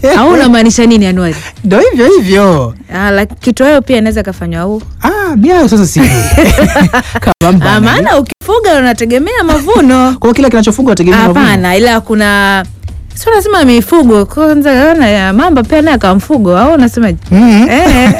au unamaanisha nini Anuari? Ndo hivyo hivyo. Ah, la- kitoweo pia inaweza kafanywa au Ah, miayo sasa si kama mbana. Ah, maana ukifuga unategemea mavuno. Kwa hiyo kila kinachofungwa tegemea mavuno. Hapana, ila kuna sio lazima mifugo kwanza, na ya mamba pia naye akawa mfugo au unasemaje? Mhm. Eh.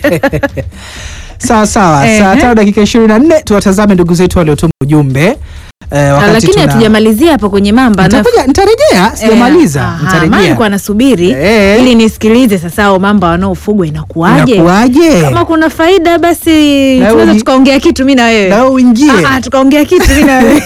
Sawa sawa, Ehe. saa tano dakika ishirini na nne tuwatazame ndugu zetu waliotuma ujumbe eh, Ah, wakati lakini tuna- hatujamalizia hapo kwenye mamba. na- Nitakuja- nitarejea, sijamaliza, Eh, aha, nitarejea. maana nilikuwa nasubiri Eh. ili nisikilize sasa hao mamba wanaofugwa inakuwaje. Inakuwaje? Kama kuna faida basi Na tunaweza uji- tukaongea kitu mimi na wewe. Na wewe uingie. Ah, ah, tukaongea kitu mimi na wewe.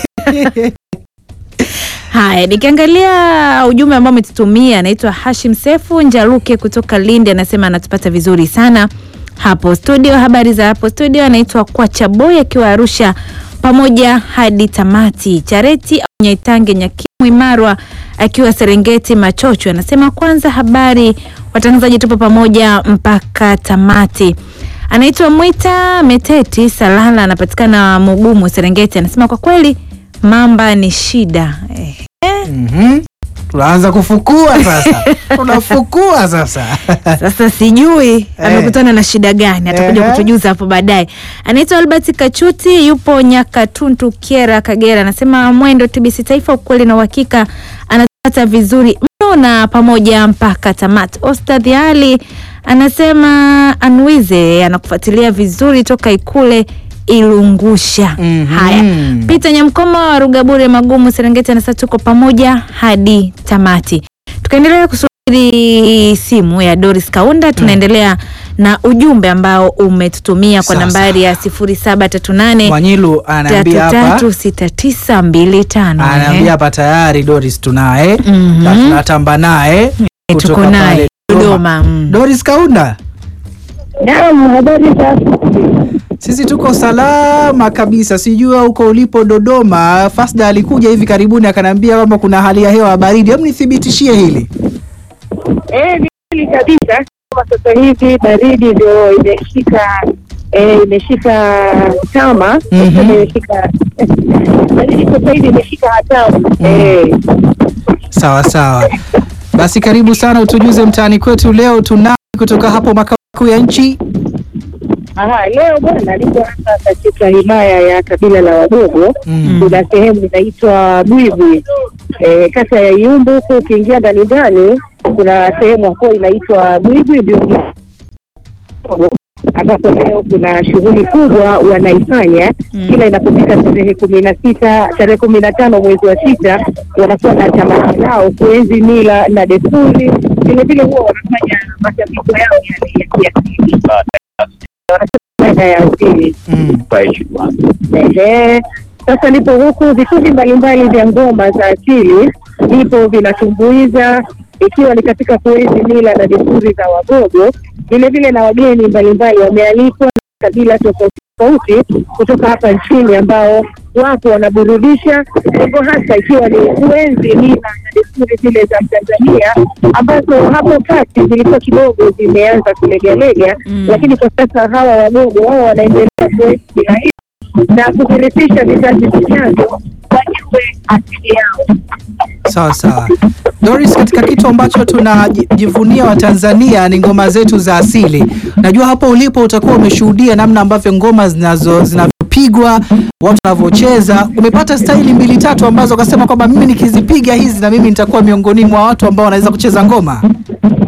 Haya, nikiangalia ujumbe ambao umetutumia, anaitwa Hashim Sefu Njaruke kutoka Lindi, anasema anatupata vizuri sana hapo studio. Habari za hapo studio, anaitwa Kwacha Boy akiwa Arusha, pamoja hadi tamati. Chareti au Nyaitange Nyakimwi Marwa akiwa Serengeti Machocho, anasema kwanza, habari watangazaji, tupo pamoja mpaka tamati. Anaitwa Mwita Meteti Salala, anapatikana Mugumu Serengeti, anasema kwa kweli mamba ni shida eh. Mhm. Tunaanza kufukua sasa. Tunafukua sasa. Sasa sijui amekutana na shida gani, atakuja Ehe. kutujuza hapo baadaye. Anaitwa Albert Kachuti, yupo Nyakatuntu, Kiera, Kagera, anasema mwendo TBC Taifa, ukweli na uhakika, anatupata vizuri mno na pamoja mpaka tamati. Ostadh Ali anasema Anwize anakufuatilia vizuri toka Ikule Ilungusha. Mhm. Haya, Peter Nyamkoma wa Rugabure Magumu Serengeti anasema tuko pamoja hadi tamati. Tukaendelea kusubiri simu ya Doris Kaunda, tunaendelea na ujumbe ambao umetutumia kwa Sawa, nambari ya 0738 Mwanyilu anaambia hapa 336925. anaambia hapa tayari Doris tunaye Mhm. na tunatamba naye kutoka tuko naye pale Dodoma. mm. Doris Kaunda, Naam, habari za sisi tuko salama kabisa. Sijua huko ulipo Dodoma. Fasda alikuja hivi karibuni akaniambia kwamba kuna hali ya hewa ya baridi. Hebu nithibitishie hili. eh, ni kweli kabisa. Kama sasa hivi baridi ndio imeshika eh, imeshika tama Mhm. Sasa imeshika baridi sasa hivi imeshika hatamu eh, Sawa sawa, basi karibu sana, utujuze mtaani kwetu leo tunani kutoka hapo makao makuu ya nchi. aha, leo bwana niko hapa katika himaya ya kabila la Wagogo Mm. kuna sehemu inaitwa Bwibwi eh, kata ya Iumbu huko. Ukiingia ndani ndani, kuna sehemu hapo inaitwa Bwibwi ndio ambapo leo kuna shughuli kubwa wanaifanya Mm. kila inapofika tarehe kumi na sita tarehe kumi na tano mwezi wa sita wanakuwa na tamasha lao kuenzi mila na desturi. Vilevile huwa wanafanya matambiko yao yale ya kiasili, wanasema ya asili Mm. Ehe. Sasa nipo huku, vikundi mbalimbali vya ngoma za asili vipo vinatumbuiza, ikiwa ni katika kuenzi mila na desturi za Wagogo. Vilevile na wageni mbalimbali wamealikwa na kabila tofauti tofauti kutoka hapa nchini ambao wapo wanaburudisha, lengo hasa ikiwa ni kuenzi mila na desturi zile za Tanzania ambazo hapo kati zilikuwa kidogo zimeanza kulegalega, Mm. lakini kwa sasa hawa Wagogo wao wanaendelea kuenzi mila hizo na kuvirithisha vizazi vijavyo wajue asili yao. Sawa sawa. Doris, katika kitu ambacho tunajivunia Watanzania ni ngoma zetu za asili. Najua hapo ulipo utakuwa umeshuhudia namna ambavyo ngoma zinazo zinavyopigwa, watu wanavyocheza. Umepata staili mbili tatu ambazo ukasema kwamba mimi nikizipiga hizi na mimi nitakuwa miongoni mwa watu ambao wanaweza kucheza ngoma.